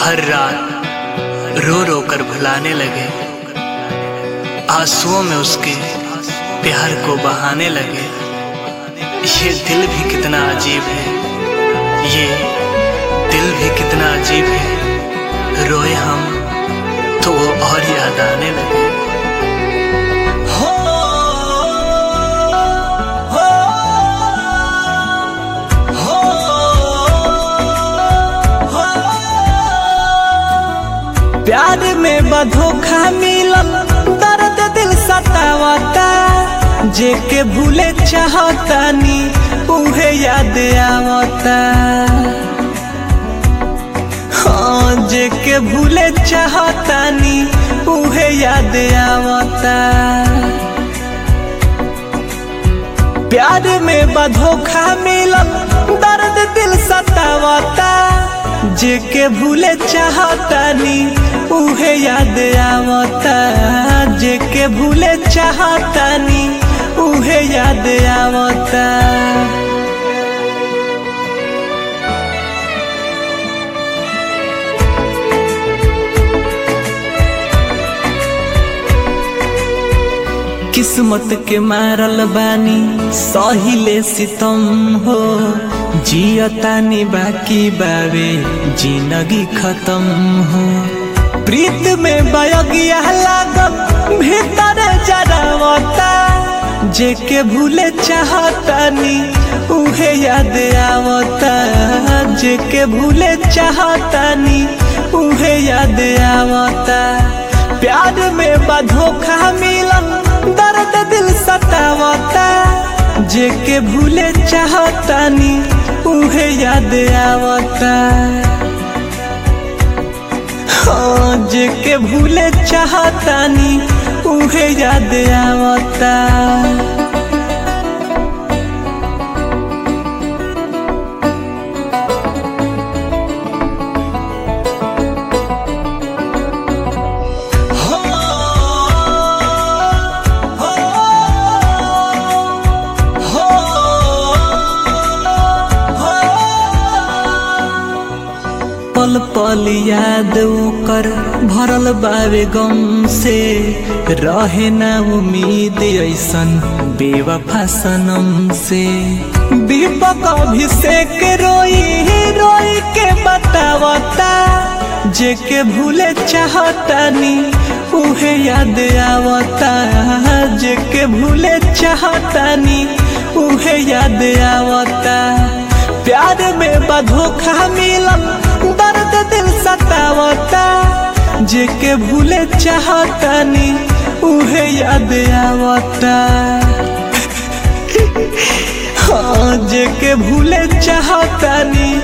हर रात रो रो कर भुलाने लगे आंसुओं में उसके प्यार को बहाने लगे ये दिल भी कितना अजीब है ये दिल भी कितना अजीब है रोए हम तो वो और याद आने लगे हो हो हो हो प्यार में बधोखा मिलल दर्द दिल सतावता जे के भूले चाहतानी उहे याद आवता हाँ जे के भूले चाहतानी उहे याद आवता प्यार में बधोखा मिलल दर्द दिल सतावता जे के भूले चाहतानी उहे याद आवता जे के भूले चाहतानी उहे याद आवता किस्मत के मारल बानी सहिले सितम हो जियतानी बाकी बावे जिंदगी खत्म हो प्रीत में बयगिया लागल भीतर जरावता जे के भूले चाहतानी उहे याद आवता जे के भूले चाहतानी उहे याद आवता प्यार में बधोखा मिलन दर्द दिल सतावता जे के भूले चाहतानी उहे याद आवता हाँ जे के भूले चाहतानी उहे याद आवता हो हो हो हो पल पल याद कर भरल बावे गम से रहे ना उम्मीद ऐसन बेवफा सनम से दीपक अभिषेक रोई रोई के बतावता जे के भूले चाहतानी उहे याद आवता जे के भूले चाहतानी उहे याद आवता प्यार में बधोखा मिलल दर्द दिल सतावता जे के भूले चाहतानी उहे याद आवता हाँ जे के भूले चाहतानी